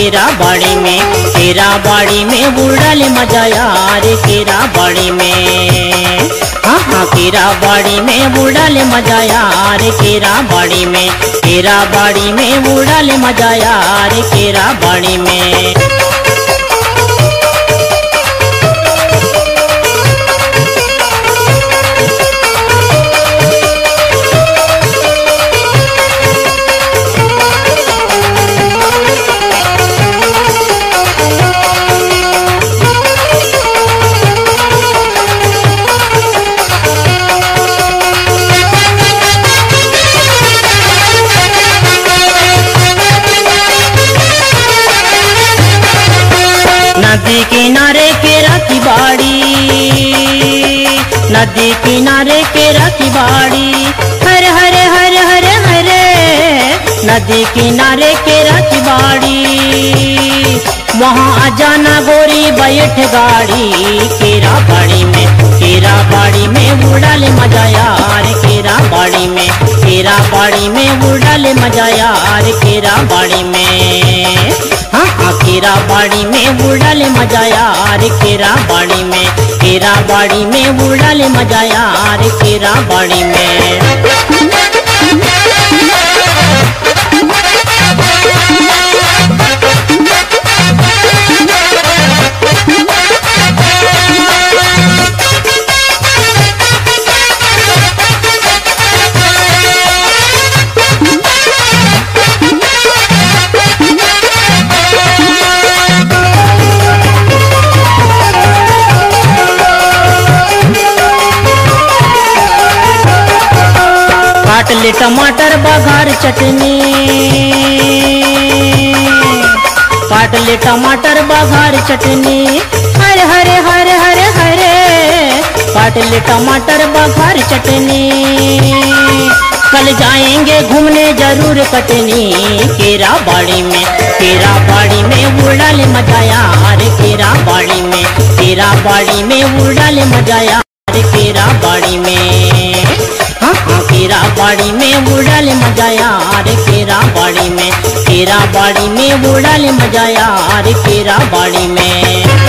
केरा बाड़ी में केरा बाड़ी में उड़ल मजा यार केरा बाड़ी में हाँ हाँ केरा बाड़ी में उड़ल मजा यार केरा बाड़ी में केरा बाड़ी में उड़ल मजा यार केरा बाड़ी में नदी किनारे केरा की बाड़ी नदी किनारे केरा की बाड़ी हरे हरे हरे हरे हरे नदी किनारे केरा की बाड़ी वहाँ आ जाना गोरी बैठ गाड़ी केरा बाड़ी में केरा बाड़ी में उड़ल मजा यार केरा बाड़ी में केरा बाड़ी में उड़ल मजा यार केरा बाड़ी में हाँ हाँ केरा बाड़ी में उड़ल मजा यार केरा बाड़ी में केरा बाड़ी में उड़ल मजा यार केरा बाड़ी में काट ले टमाटर बघार चटनी काट ले टमाटर बघार चटनी हरे हरे हरे हरे हरे काट ले टमाटर बघार चटनी कल जाएंगे घूमने जरूर कटनी केरा बाड़ी में केरा बाड़ी में उड़ल मजा यार केरा बाड़ी में केरा बाड़ी में उड़ल मजा यार केरा बाड़ी में हाँ हाँ केरा बाड़ी में उड़ल मजा यार केरा बाड़ी में केरा बाड़ी में उड़ल मजा यार केरा बाड़ी में